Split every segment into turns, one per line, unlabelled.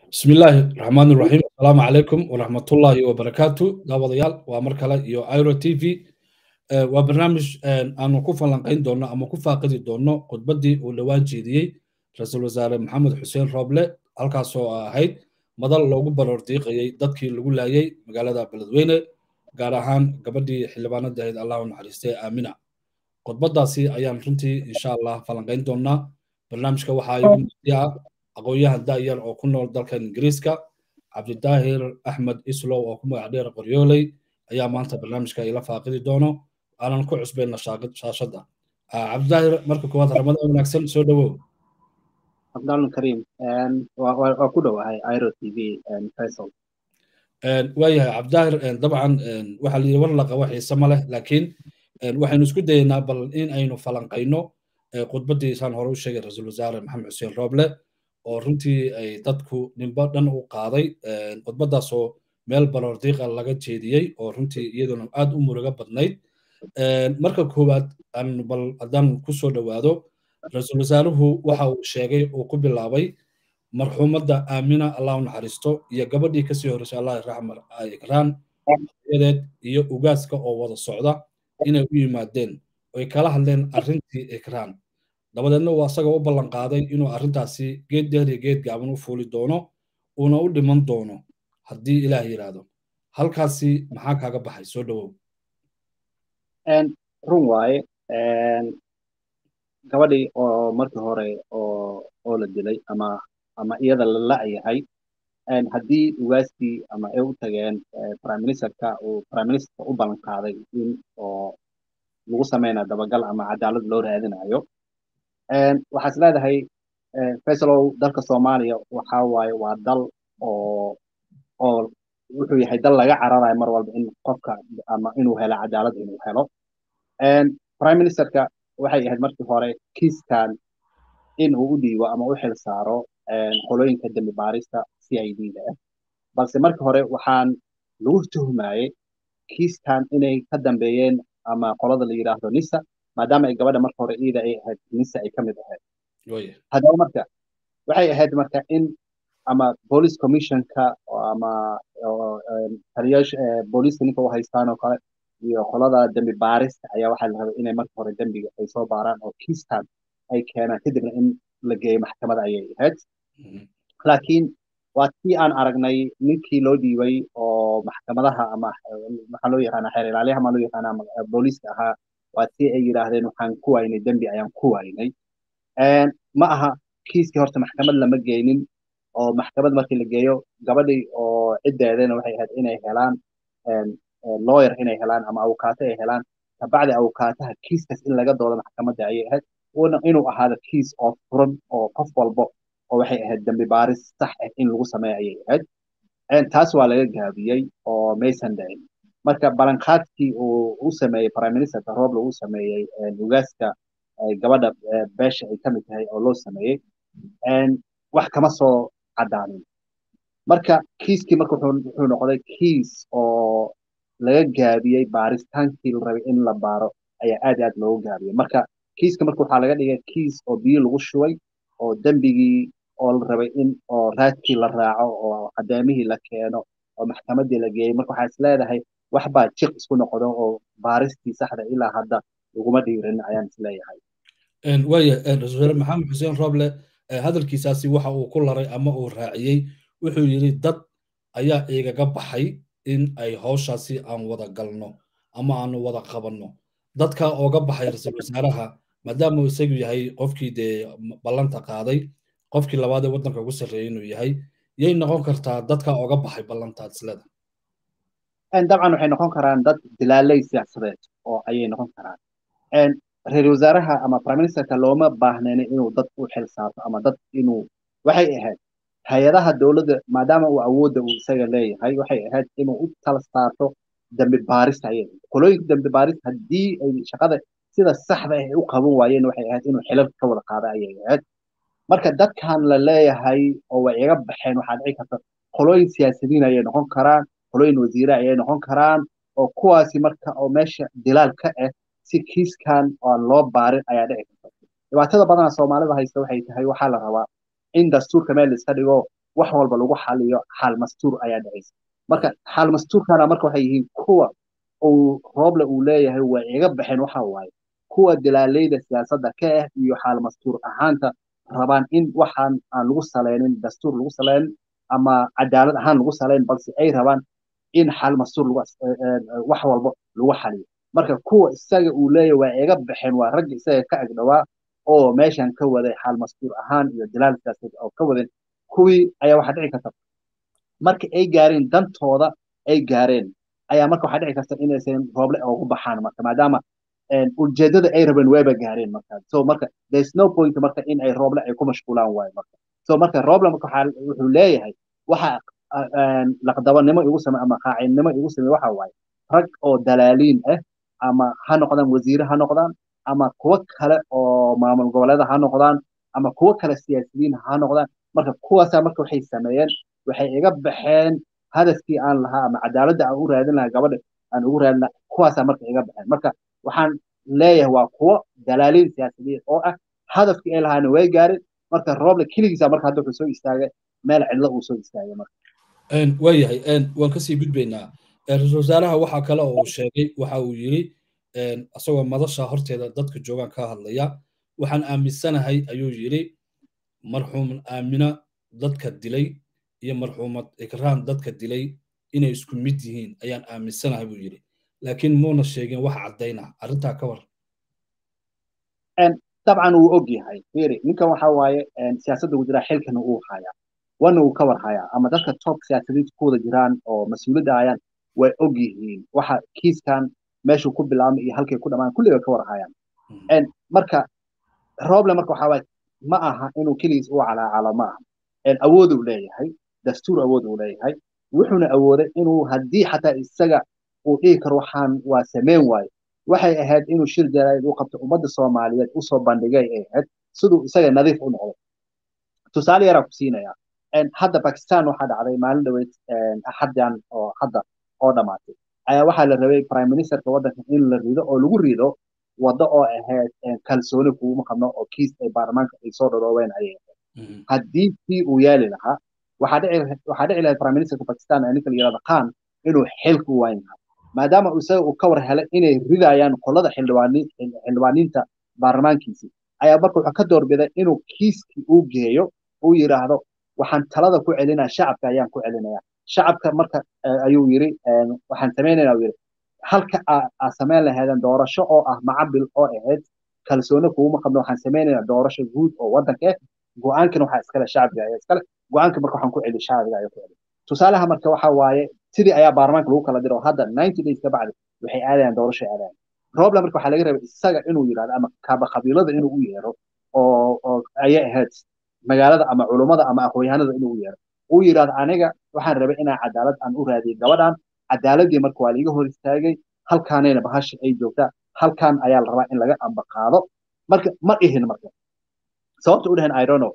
بسم الله الرحمن الرحيم السلام عليكم ورحمة الله وبركاته داوديال ومركلة يو ايرو تي في وبرنامج أنا كوفا لنقين دونا أما كوفا قدي دونا قد بدي ولوان جيدي رئيس الوزراء محمد حسين روبلة halkaasoo ahayd madal loogu baroordiiqayay dadkii lagu laayay magaalada beledweyne gaar ahaan gabadhii xildhibaanada ahayd allah u naxariistay aamina khudbadaasi ayaan runtii insha allah falanqayn doonaa barnaamijka waxaa igu muqdiya aqoon-yahan da'yar oo ku nool dalkan ingiriiska cabdidaahir axmed islow oo ku magac dheer qoryooley ayaa maanta barnaamijka ila faaqidi doono aanan ku cusbayna shaashadda cabdidaahir marka koowaad ramadaan wanaagsan soo dhowow
abdallan karim waa ku dhowahay iro t v faisal
waayahay cabdidaahir dabcan waxaa la yidhi war laqa wax xiise ma leh laakiin waxaynu isku dayaynaa bal in aynu falanqayno khudbaddiisaan hore u sheegay ra-iisul wasaare maxamed xuseen rooble oo runtii ay dadku nimbo dhan u qaaday khudbaddaasoo meel baroordiiqa laga jeediyey oo runtii iyaduna aad u muruga badnayd marka koowaad aan bal haddaan ku soo dhowaado ra-iisul wasaaruhu waxa uu sheegay uu ku bilaabay marxuumadda aamina allah u naxariisto iyo gabadhii kasii horreysay allah raxmar ikraan yadeed iyo ugaaska oo wada socda inay u yimaadeen oy kala hadleen arrintii ikraan dabadeedna uu asagoo u ballan qaaday inuu arrintaasi geed dheer iyo geed gaaban u fuuli doono uuna u dhiman doono haddii ilaah yidhaahdo halkaasi maxaa kaaga baxay soo dhowow
run waaye gabadhii oo markii hore oo oo la dilay ama ama iyada la la'yahay haddii ugaaskii ama ay u tageen prime ministerka uu prime ministerka u ballan qaaday in oo lagu samaynayo dabagal ama cadaalad loo raadinayo waxaa is leedahay faisalow dalka soomaaliya waxa waaye waa dal oo oo wuxuu yahay dal laga cararayo mar walba in qofka ama inuu helo cadaalad inuu helo prime ministerka waxay ahayd markii hore kiiskan in uu u dhiibo ama u xil saaro qolooyinka dembi baarista c i d da ah balse markii hore waxaan lagu tuhmayey kiiskan inay ka dambeeyeen ama qolada la yidhaahdo nisa maadaama ay gabadha marka hore iida ay ahayd nisa ay ka mid ahayd haddaba marka waxay ahayd marka in ama police commissionka ama taliyaasha booliiska ninka u haystaan oo kale iyo qolada dembi baarista ayaa waxaa la rabay inay marka hore dembiga ay soo baaraan oo kiistan ay keenaan kadibna in la geeyo maxkamada ayay ahayd laakiin waa tii aan aragnay ninkii loo dhiibay oo maxkamadaha ama maxaa loo yaqaana xeer ilaaliyaha maa loo yaqaana booliiska ahaa waa tii ay yidhaahdeen waxaan ku waynay dembi ayaan ku waynay ma aha kiiskii horta maxkamad lama geynin oo maxkamad markii la geeyo gabadhii oo ciddeedana waxay ahayd inay helaan lawyer inay helaan ama awukaato ay helaan kabacdi awukaataha kiiskaas in laga doodo maxkamadda ayay ahayd inuu ahaado kiis oo furan oo qof walbo oo waxay ahayd dembi baaris sax ah in lagu sameeyo ayay ahayd taas waa laga gaabiyey oo maysan dhicin marka balanqaadkii uu u sameeyey prime ministerka roble uu sameeyey ugaaska gabadha beesha ay ka mid tahay oo loo sameeyey wax kama soo caddaanin marka kiiskii marka wuxuu noqday kiis oo laga gaabiyey baaritaankii la rabay in la baaro ayaa aad aad loogu gaabiyey marka kiiska marka waxaa laga dhigay kiis oo biyo lagu shubay oo dembigii oo la rabay in oo raadkii la raaco oo cadeemihii la keeno oo maxkamaddii la geeyey marka waxaa is leedahay wax baa jiq isku noqdo oo baaristii saxda ilaa hadda laguma dhiirin ayaan is leeyahay
waaya ra-isul wasaare maxamed xuseen roble hadalkiisaasi waxa uu ku laray ama uu raaciyey wuxuu yidhi dad ayaa igaga baxay in ay hawshaasi aan wada galno ama aanu wada qabanno dadka ooga baxay ra-iisul wasaaraha maadaama uu isagu yahay qofkii dee ballanta qaaday qofkii labaad ee waddanka ugu sarreeyay inuu yahay yay noqon kartaa dadka ooga baxay ballantaad isleda
dabcan waxay noqon karaan dad dilaaley siyaasadeed oo ayay noqon karaan ra-iisul wasaaraha ama prime ministerka looma baahnayn inuu dad u xil saarto ama dad inuu waxay ahayd hay-adaha dowladda maadaama uu awoodda uu isaga leeyahay waxay ahayd inuu u tala saarto dembi baarista ayay qolooyinka dembi baarista haddii ay shaqada sida saxda ah ay u qaban waayeen waxay ahayd inuu xilal ka wada qaada ayay ahayd marka dadkan la leeyahay oo way iga baxeen waxaa dhici karta qolooyin siyaasiyiin ayay noqon karaan qolooyin wasiire ayay noqon karaan oo kuwaasi marka oo meesha dilaal ka ah si kiiskan oo loo baarin ayaa dhici karta dhibaatada badanaa soomaalida haysta waxay tahay waxaa la rabaa in dastuurka meel iska dhigo wax walba lagu xaliyo xaal mastuur ayaa dhacaysa marka xaal mastuurkana marka waxay yihiin kuwa uu rooble uu leeyahay way iga baxeen waxa waaye kuwa dilaaleyda siyaasadda ka ah iyo xaal mastuur ahaanta rabaan in waxaan aan lagu salaynin dastuur lagu salaynin ama cadaalad ahaan lagu salayn balse ay rabaan in xal mastuur wax walba lagu xaliyo marka kuwa isaga uu leeyahay waa iga baxeen waa ragga isaga ka agdhawaa oo meeshan ka waday xaal mastuur ahaan iyo dilaal siyaasadeed oo ka wadeen kuwii ayaa waxaa dhici karta marka ay gaareen dantooda ay gaareen ayaa marka waxaa dhici karta inaysan rooble ugu baxaan marka maadaama ujeedada ay rabeen wayba gaareen marka so marka there's no point marka in ay rooble ay ku mashquulaan waayo marka so marka rooble marka wuxuu leeyahay waxa laqdabanimo igu samey ama qaacidnimo igu samey waxa waaye rag oo dalaaliin ah ama ha noqdaan wasiire ha noqdaan ama kuwo kale oo maamul goboleeda ha noqdaan ama kuwo kale siyaasiyiin ha noqdaan marka kuwaasaa marka waxay sameeyeen waxay iga baxeen hadafkii aan lahaa ama cadaaladda aan u raadin lahaa gabadha aan ugu raadin lahaa kuwaasaa marka iga baxeen marka waxaan leeyahay waa kuwo dalaaliin siyaasiyiin oo ah hadafkii ay lahaana way gaareen marka rooble keligiisa marka hadda wuxuu soo istaagay meel cidlo uu soo istaagay marka
waayahay waan kasii gudbaynaa ra-iisul wasaaraha waxaa kale oo uu sheegay waxa uu yidhi asagoo madasha horteeda dadka joogaan ka hadlaya waxaan aaminsanahay ayuu yidhi marxuum aamina dadka dilay iyo marxuumad ikraan dadka dilay inay isku mid yihiin ayaan aaminsanahay buu yidhi laakiin muuna sheegin wax caddayna arrintaa ka war
dabcan wuu og yahay firi ninkan waxa waaye siyaasadda uu jiraa xilkana uu hayaa wana uu ka war hayaa ama dadka top siyaasadiinta ku wada jiraan oo mas-uuliyadda ayaan way og yihiin waxa kiiskan meeshuu ku bilaabmay iyo halkay ku dhamaan kulli way ka war hayaan marka roble marka waxa waaye ma aha inuu keligiis u calaacalo ma aha awooduu leeyahay dastuur awood uu leeyahay wuxuuna awooday inuu haddii xataa isaga uu dhihi karo waxaan waa sameyn waayo waxay ahayd inuu shir jaraa'id u qabto ummadda soomaaliyeed usoo bandhigay ay ahayd siduu isaga nadiif u noqdo tusaale yaraa ku siinaya hadda bakistan waxaa dhacday maalin dhaweyd axaddan oo hadda oo dhammaatay ayaa waxaa la rabay prime ministerka waddanka in la rido oo lagu rido waddo oo ahayd kalsooni kuuma qabno oo kiis ay baarlamaanka ay soo dharoobeen ayay ahayd haddii kii uu yaali lahaa waxaa dhici lahayd prime ministerka bakistan ee ninka la yirahdo khan inuu xilka u waayn lahaa maadaama isaga uu ka war helay inay ridayaan qolada xildhibaaniinta baarlamaankiisii ayaa marka wuxuu ka doorbiday inuu kiiskii uu geeyo uu yidhaahdo waxaan talada ku celinaya shacabka ayaan ku celinaya shacabka marka ayuu yiri waxaan samaynayna uu yiri halka aa samayn lahaydeen doorasho oo ah macabil oo ahayd kalsooni kuuma qabno waxaan samaynayna doorasho guud oo waddanka ah go-aankana waxaa iskale shacbiga ayaa iskale go-aanka marka waxaan ku celi shacbiga ayaa ku celi tusaalaha marka waxa waaye sidii ayaa baarlamaanka lagu kala diro hadda ninety days ka bacdi waxay aadayaan doorasho aadayaan roble marka waxaa laga rabay isaga inuu yidhahdo ama kaaba qabiilada inuu u yeero oo oo ayay ahayd magaalada ama culummada ama aqoonyahanada inuu u yeero uu yidhahdo aniga waxaan rabay inaan cadaalad aan u raadiyo gabadhan cadaaladii marka waa liiga hor istaagay halkaanayna bahasha ay joogtaa halkan ayaa la rabaa in laga ambaqaado marka ma dhihin marka sababta u dhehen i don't know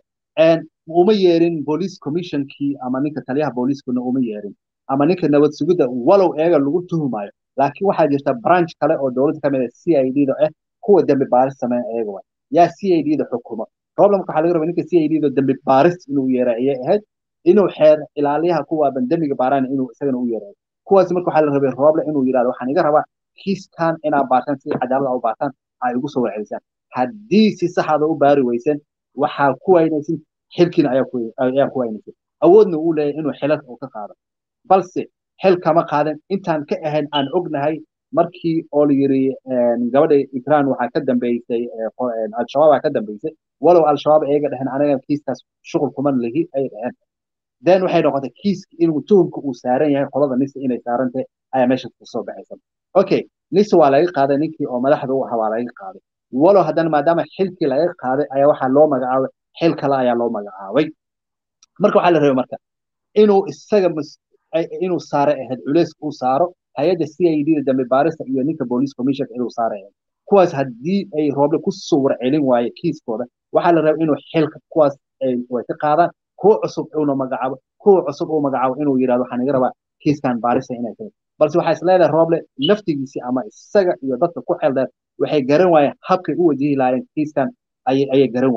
uma yeerin police commissionkii ama ninka taliyaha booliiskuna uma yeerin ama ninka nabad sugidda walow eega lagu tuhumayo laakiin waxaa jirta branch kale oo dowladda kamid ah c i d da ah kuwa dembi baaris sameeya eega waay yaa c i d da xukuma problemka waxaa laga rabaa ninka c i d da dembi baaris inuu yeera ayay ahayd inuu xeer ilaaliyaha kuwaaban dembiga baaraan inuu isagana u yeerayo kuwaas marka waxaa la rabay rooble inuu yidhahdo waxaan iga rabaa kiiskan inaa baartaan sida cadaalada u baartaan ay igu soo warcelisaan haddii si saxada u baari weysan waxaa ku waynaysin xilkiina ayaa ku waynaysin awoodna uu leeyahay inuu xilad uu ka qaado balse xil kama qaadan intaan ka ahayn aan ognahay markii oo la yiri gabadha ikraan waxaa ka dambeysay al-shabaab ka dambeysay walow al-shabaab ayaga dhaheen anaga kiiskaas shuqul kuma lihi ay dhaheen then waxay noqotay kiiska inuu tuhumka uu saaran yahay qolada nisa inay saaran tahay ayaa meesha kasoo baxaysa okay nisa waa laga qaaday ninkii oo madaxda u ahaa waa laga qaaday walow haddana maadaama xilkii laga qaaday ayaa waxaa loo magacaabay xil kale ayaa loo magacaabay marka waxaa la rabay marka inuu isaga inuu saare ahayd culeys uu saaro hay-adda c i d da dambi baarista iyo ninka police commissionka inuu saare ahayd kuwaas haddii ay rooble ku suwar celin waaye kiiskooda waxaa la rabay inuu xilka kuwaas way ka qaadaan kuwa cusub uuna magacaabo kuwa cusub uu magacaabo inuu yidhahdo waxaan iga rabaa kiiskan baarista inay tahay balse waxaa is leedahay rooble naftigiisii ama isaga iyo dadka ku xeldheer waxay garan waayeen habkay u wajihi lahaayeen kiiskan ayay ayay garan waayeen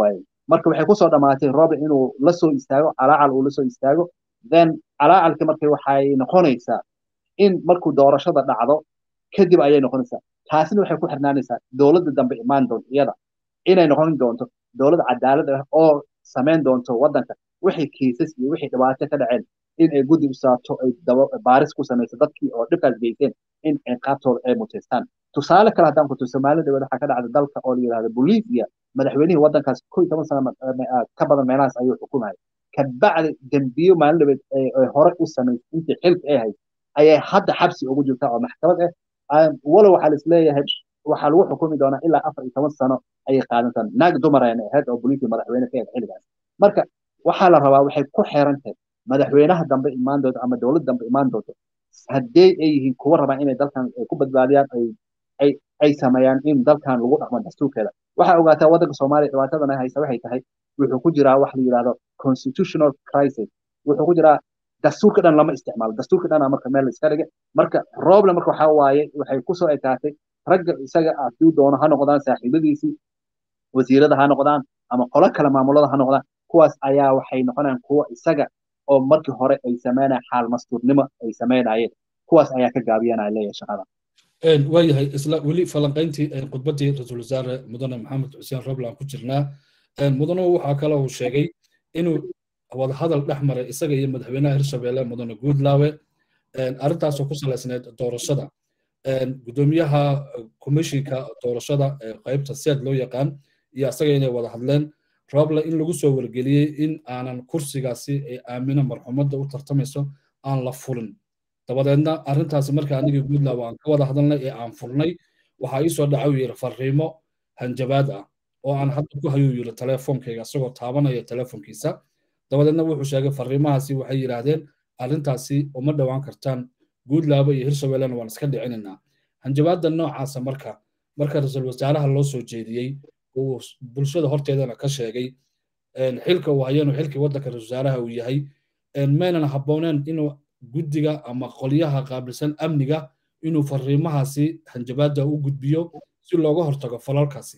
marka waxay kusoo dhamaatay roble inuu la soo istaago calaacal uu la soo istaago then calaacalki marka waxay noqonaysaa in markuu doorashada dhacdo kadib ayay noqonaysaa taasina waxay ku xirnaanaysaa dowladda dambe imaan doonto iyada inay noqon doonto dowlad cadaalad ah oo samayn doonto waddanka wixii kiisas iyo wixii dhibaato ka dhaceen in ay guddi u saarto ay baaris ku samayso dadkii oo dhibkaas geysteen in ciqaabtooda ay muteystaan tusaale kale haddaan ku tuso soomaalida waxaa ka dhacda dalka oo la yidhahdo bolivia madaxweynihii waddankaas kow iyo toban sano ka badan meelahaas ayuu xukumaya kabacdi dembiyo maalin dhabeed ay hore u samaysay intii xilka ay hayd ayay hadda xabsi ugu jirtaa oo maxkamad ah walow waxaa laisleeyahay waxaa lagu xukumi doonaa ilaa afar iyo toban sano ayay qaadantaan naag dumarayna ahayd oo bolivia madaxweyne ka ahayd xilligaas marka waxaa la rabaa waxay ku xeeran tahay madaxweynaha dambe imaan doonto ama dowlad dambe imaan doonto haddee ay yihiin kuwa rabaa inay dalkan ku badbaadiyaan ay ay sameeyaan in dalkan lagu dhaqmo dastuurkeeda waxaa ogaataa waddanka soomaaliya dhibaatadana haysa waxay tahay wuxuu ku jiraa wax la yidhahdo constitutional crisis wuxuu ku jiraa dastuurka dhan lama isticmaalo dastuurka dhan marka meel iska dhige marka roble marka waxaa waaye waxay kusoo ekaatay ragga isaga aduu doono ha noqdaan saaxiibadiisii wasiirada ha noqdaan ama qolo kale maamulada ha noqdaan kuwaas ayaa waxay noqonayaan kuwa isaga oo markii hore ay sameynayaan xaal mastuurnimo ay sameynayeen kuwaas ayaa ka gaabiyanaya leeyahay shaqada
waayahay isla weli falanqayntii khudbaddii ra-iisul wasaare mudane maxamed xuseen roble aan ku jirnaa mudane waxaa kale uu sheegay inuu wadahadal dhex maray isaga iyo madaxweynaha hirshabelle mudane guudlaawe arrintaasoo ku salaysneyd doorashada gudoomiyaha commishinka doorashada qaybta seed loo yaqaan iyo asaga inay wada hadleen roble in lagu soo wargeliyey in aanan kursigaasi ay aamino marxumadda u tartamayso aan la fulin dabadeedna arrintaasi marka anigii guudlaaw aan ka wada hadalnay ee aan fulnay waxaa ii soo dhaca uu yidhi fariimo hanjabaad ah oo aan hadda ku hayuu yidhi teleefonkayga isagoo taabanaya teleefonkiisa dabadeedna wuxuu sheegay fariimahaasi waxay yidhaahdeen arrintaasi uma dhowaan kartaan guudlaaba iyo hirshabellena waan iska dhicinaynaa hanjabaadda noocaasa marka marka ra-iisul wasaaraha loo soo jeediyey uu bulshada horteedana ka sheegay xilka uu hayeen xilkii waddanka ra-isul wasaaraha uu yahay maynan habbooneen inuu guddiga ama qolyaha qaabilsan amniga inuu fariimahaasi hanjabaadda u gudbiyo si looga hortago falalkaasi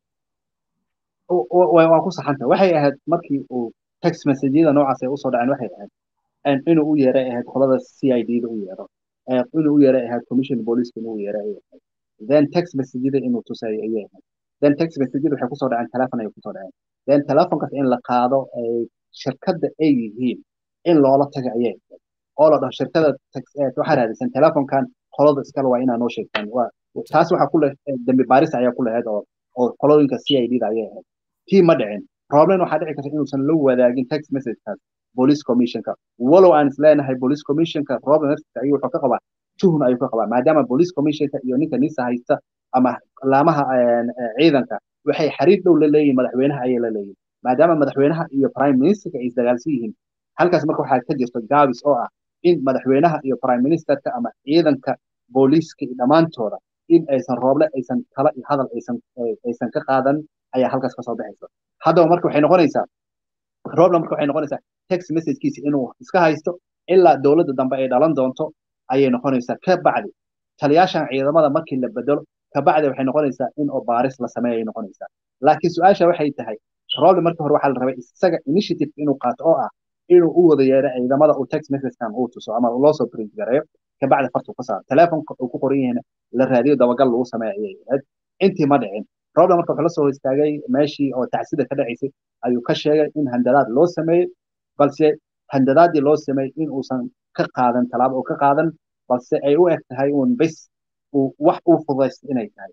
waa ku saxanta waxay ahayd markii uu text messageyada noocaas ay usoo dhaceen waxay ahayd inuu u yeeray ahayd qolada c i d da u yeero inuu u yeeray ahayd commission booliska inuu yeeray ayay ahayd then text messageyada inuu tusayo ayay ahayd then text messageyada waxay kusoo dhaceen telefon ayay kusoo dhaceen then telefonkaas in la qaado shirkadda ay yihiin in loola taga ayay ahayd oo la dhaho shirkada waxaa raadisan telefonkan qolada iskale waa inaa noo sheegtaan taas waxaa ku leh dambi baaris ayaa ku lahayd oo oo qolooyinka c i d da ayay ahayd tii ma dhicin problem waxaa dhici karta inuusan la wadaagin text messagekaas police commissionka walow aan isleenahay police commissionka problem naftiisa ayuu wuxuu ka qabaa tuhun ayuu ka qabaa maadaama police commissionka iyo ninka nisa haysta ama laamaha ciidanka waxay xiriir dhow la leeyihin madaxweynaha ayay la leeyihin maadaama madaxweynaha iyo prime ministerka ay isdagaalsan yihiin halkaas marka waxaa ka jirta gaabis oo ah in madaxweynaha iyo prime ministerka ama ciidanka booliiska dhammaantooda in aysan rooble aysan tala iyo hadal aysan aysan ka qaadan ayaa halkaas kasoo baxaysa haddaba marka waxay noqonaysaa rooble marka waxay noqonaysaa text messagekiisa inuu iska haysto ilaa dowladda dambe ay dhalan doonto ayay noqonaysaa ka bacdi taliyaashan ciidamada markii la bedelo ka bacdi waxay noqonaysaa in oo baaris la sameeya ay noqonaysaa laakiin su-aasha waxay tahay rooble marka hore waxaa la rabay isaga initiative inuu qaato oo ah inuu u wada yeero ciidamada uu text messagekan uu tuso ama loo soo print gareeyo kabacdi fartu ka saaro telefonka uu ku qoran yahayna la raadiyo dabagal lagu sameeyo ayay ahayd intii ma dhicin rooble marka wuxuu la soo istaagay meeshii oo tacsida ka dhacaysay ayuu ka sheegay in handadaad loo sameeyey balse handadaadii loo sameeyey in uusan ka qaadan talaabo uu ka qaadan balse ay u eg tahay uun bes uu wax uu fudaysto inay tahay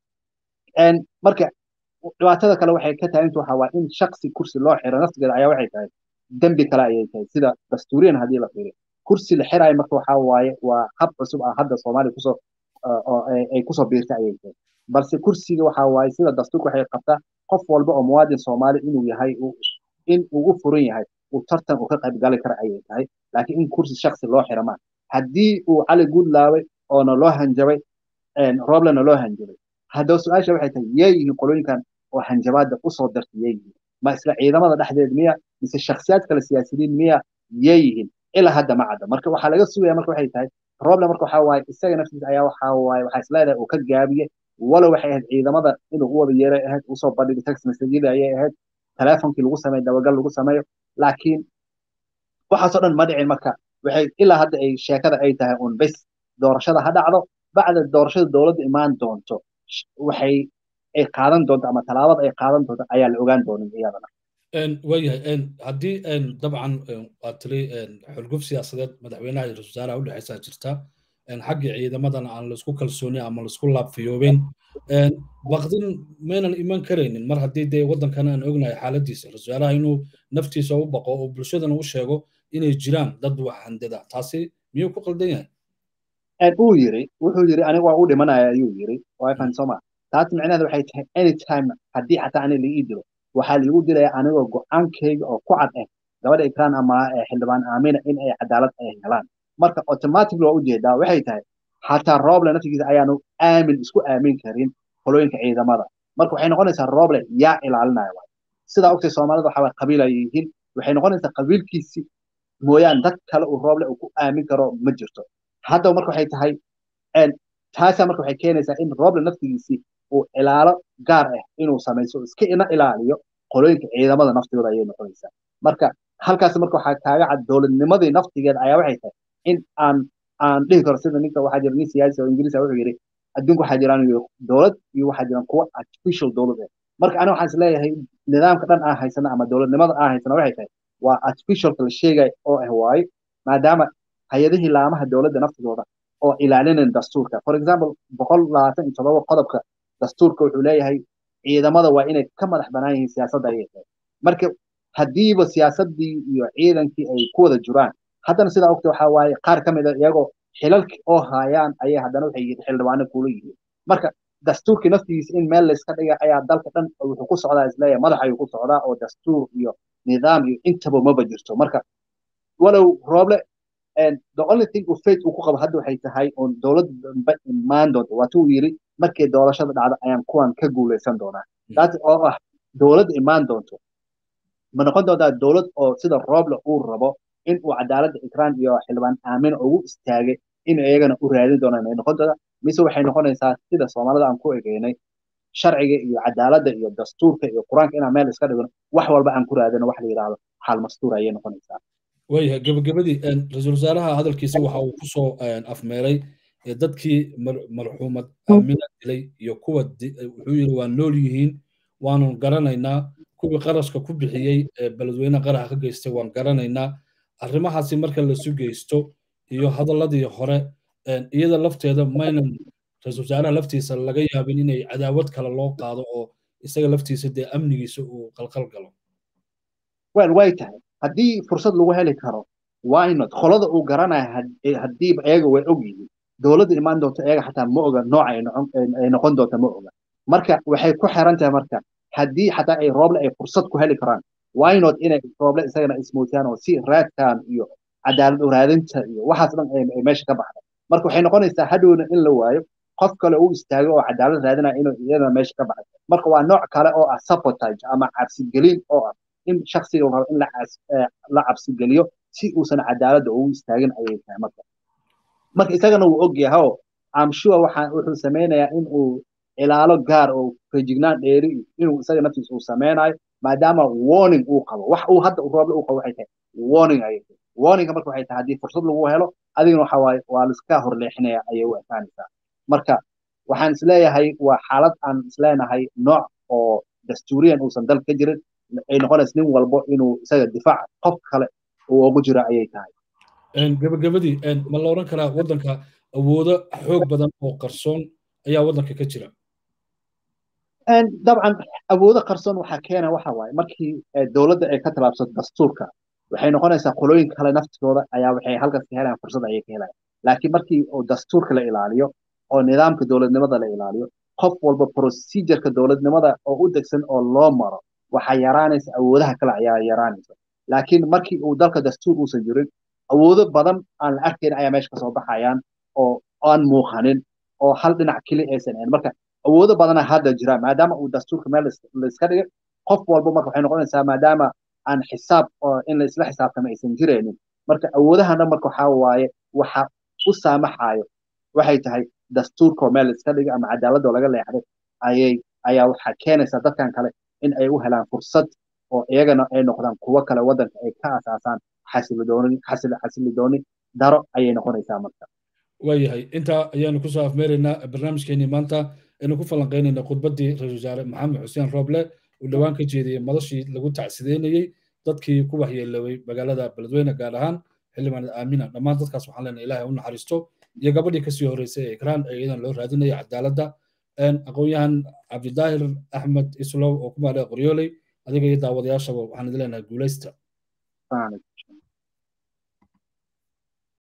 marka dhibaatada kale waxay ka tahay intu waxa waa in shaksi kursi loo xiro naftigeeda ayaa waxay tahay dembi kale ayay tahay sida dastuuriyan haddii la fiiriyo kursi la xirayo marka waxaa waaye waa hab cusub ah hadda soomaaliya kusoo ay kusoo biirtay ayay tahay balse kursiga waxaa waaye sida dastuurka waxay qabtaa qof walba oo muwaadin soomaali inuu yahay in uu u furan yahay uu tartan uu ka qayb gali kara ayay tahay laakiin in kursi shaksi loo xira maa haddii uu cali guudlaaway oona loo hanjabay rooblena loo hanjabay haddaba su-aasha waxay tahay yee yihiin qolooyinkan oo hanjabaadda usoo dartay yee yihiin ma isla ciidamada dhexdeed miya mise shaksiyaad kale siyaasiyiin miya yee yihiin ilaa hadda ma cadda marka waxaa laga sugaya marka waxay tahay roble marka waxaa waaye isaga naftiisa ayaa waxaa waaye waxaa isleedahay uu ka gaabiye walow waxay ahayd ciidamada inuu u wada yeeray ahayd usoo bandhigay text messageyada ayay ahayd telefonkii lagu sameeyo dabagal lagu sameeyo laakiin waxaasoo dhan ma dhicin marka waxay ilaa hadda ay sheekada ay tahay un bes doorashada ha dhacdo bacda doorashada dowladda imaan doonto waxay ay qaadan doonto ama tallaabada ay qaadan doonto ayaa la ogaan doonin iyadana
waayahay haddii dabcan waa tiri xulguf siyaasadeed madaxweynaha iyo ra-isul wasaaraha u dhexaysaa jirta xagga ciidamadana aan laisku kalsooni ama laisku laabfiyoobeen baqdin maynan iman karaynin mar haddii dee waddankan aan ognahay xaaladiisa ra-isul wasaaraha inuu naftiisa u baqo oo bulshadana u sheego inay jiraan dad wax handada taasi miyuu ku qaldan yahay
uu yiri wuxuu yiri aniga waa u dhimanaya ayuu yiri wifan soma taas micnaheedu waxay tahay anytime haddii xataa ani laii dilo waxaa liigu dilaya anigoo go-aankayga oo ku cad ah gabadha ikraan ama xildhibaan aamina in ay cadaalad ay helaan marka automatically waa ujeedaa waxay tahay xataa roble naftigiisa ayaanu aamin isku aamin karin qolooyinka ciidamada marka waxay noqonaysaa roble yaa ilaalinaya waay sidaa ogtay soomaalida waxaa waay qabiil ay yihiin waxay noqonaysaa qabiilkiisi mooyaan dad kale uu roble uu ku aamin karo ma jirto haddaba marka waxay tahay taasaa marka waxay keenaysaa in roble naftigiisii uu ilaalo gaar ah inuu samayso iska ina ilaaliyo qolooyinka ciidamada naftigooda ayay noqonaysaa marka halkaas marka waxaa kaaga cad dowladnimadii naftigeeda ayaa waxay tahay in aan aan dhihi karo sida ninka waxaa jira nin siyaasi oo ingiriis wuxuu yidhi adduunka waxaa jiraan dowlad iyo waxaa jiraan kuwa artificial dowlad ah marka aniga waxaan is leeyahay nidaamka dhan aan haysana ama dowladnimada aan haysana waxay tahay waa artificialka la sheegay oo ah waaye maadaama hay-adihii laamaha dowladda naftigooda oo ilaalinayn dastuurka for example boqol labaatan iyo todoba qodobka dastuurka wuxuu leeyahay ciidamada waa inay ka madax banaan yihiin siyaasadda ayay tahay marka haddiiba siyaasaddii iyo ciidankii ay ku wada jiraan haddana sidaa ogta waxaa waaye qaar ka mid a iyagoo xilalki oo haayaan ayay haddana waxay yihiin xildhibaano kula yihiin marka dastuurkii naftigiisa in meel layska dhiga ayaa dalka dhan wuxuu ku socdaa isleeyahay madax ayuu ku socdaa oo dastuur iyo nidaam iyo intaba maba jirto marka walow rooble the only thing uu faith uu ku qabo hadda waxay tahay oon dowladda dambe imaan doonto waatu uu yidhi markay doorashada dhacdo ayaan kuwan ka guuleysan doonaa taas oo ah dowladda imaan doonto ma noqon doontaa dowlad oo sida rooble uu rabo in uu cadaaladda ikraan iyo xildhibaan aamin ugu istaagay in iyagana u raadin doonaan ay noqon doontaa mise waxay noqonaysaa sida soomaalida aan ku egeynay sharciga iyo cadaaladda iyo dastuurka iyo qur-aanka inaan meel iska dhigno wax walba aan ku raadino wax la yidhaahdo xaal mastuur ayay noqonaysaa
waayahay gabagabadii ra-iisul wasaaraha hadalkiisa waxa uu ku soo afmeeray dadkii marxuumad aamina dilay iyo kuwa wuxuu yidhi waa nool yihiin waanu garanaynaa kuwii qarashka ku bixiyey beledweyne qaraxa ka geystay waan garanaynaa arrimahaasi marka lasu geysto iyo hadalladii hore iyada lafteeda maynan ra-isul wasaaraha laftiisa laga yaabin inay cadaawad kale loo qaado oo isaga laftiisa dee amnigiisa uu qalqal galo
wel way tahay haddii fursad lagu heli karo wynot qolada uu garanaya haddiiba iyaga way og yihiin dowladda imaan doonto iyaga xataa ma oga nooca ay noqon doonta ma oga marka waxay ku xiran tahay marka haddii xataa ay rooble ay fursad ku heli karaan wynot inay rooble isagana ismuutiyaan oo si raadkan iyo cadaalad uraadinta iyo waxaas dhan ay meesha ka baxda marka waxay noqonaysaa hadhowna in la waayo qof kale uu istaago oo cadaalad raadinaya inuu iyadana meesha ka baxda marka waa nooc kale oo ah sabotage ama cabsigelin oo ah in shaksiga rabo in la cabsigeliyo si uusan cadaaladda ugu istaagin ayay tahay marka marka isagana wuu og yahay oo am sure waxaa wuxuu sameynayaa in uu ilaalo gaar oo fejignaan dheeri inuu isaga naftiisa uu sameynayo maadaama warning uu qabo wax uu hadda rooble uu qabo waxay tahay warning ayay tahay warninga marka waxay tahay haddii fursad lagu helo adigana waxa waaye waa liska horleexinaya ayay u ekaanaysaa marka waxaan isleeyahay waa xaalad aan isleenahay nooc oo dastuuriyan uusan dal ka jirin ay noqonaysa nin walbo inuu isaga difaac qof kale uu ugu jiro ayay tahay
gabagabadii ma la odhan karaa waddanka awoodo xoog badan oo qarsoon ayaa waddanka ka jira
dabcan awoodo qarsoon waxaa keena waxa waaye markii dowladda ay ka tallaabsato dastuurka waxay noqonaysaa qolooyin kale naftigooda ayaa waxay halkaas ka helayaan fursad ayay ka helayaan laakiin markii oo dastuurka la ilaaliyo oo nidaamka dowladnimada la ilaaliyo qof walba procedureka dowladnimada oo u degsan oo loo maro waxaa yaraanaysa awoodaha kale ayaa yaraanaysa laakiin markii uu dalka dastuur uusan jirin awoodo badan aan la arkayn ayaa meesha kasoo baxayaan oo aan muuqanin oo hal dhinac keli aysan ahayn marka awoodo badana hadda jira maadaama uu dastuurka meel layska dhigay qof walba marka waxay noqonaysaa maadaama aan xisaab in la isla xisaabtama aysan jiraynin marka awoodahan dhan marka waxaa waaye waxa u saamaxayo waxay tahay dastuurka oo meel layska dhigay ama cadaaladoo laga leexday ayay ayaa waxaa keenaysaa dadkan kale in ay u helaan fursad oo iyagana ay noqdaan kuwo kale waddanka ay ka asaasaan xasilodooni xasilidooni daro ayay noqonaysaa marka
waayahay intaa ayaanu kusoo afmeeraynaa barnaamijkeenii maanta aynu ku falanqaynayna khudbaddii ra-isul wasaare maxamed xuseen rooble uu dhowaan ka jeediyey madashii lagu tacsideynayey dadkii ku waxyeeloway magaalada beledweyne gaar ahaan xildhibaan aamina dhammaan dadkaas waxaan leenahay ilaahay u naxariisto iyo gabadhii kasii horreysay ee ikraan ee iyadan loo raadinaya cadaaladda aqoon-yahan cabdidaahir axmed islow oo ku maadhay qoryooley adiga iyo daawadayaashaba waxaan idin leenahay guulaysta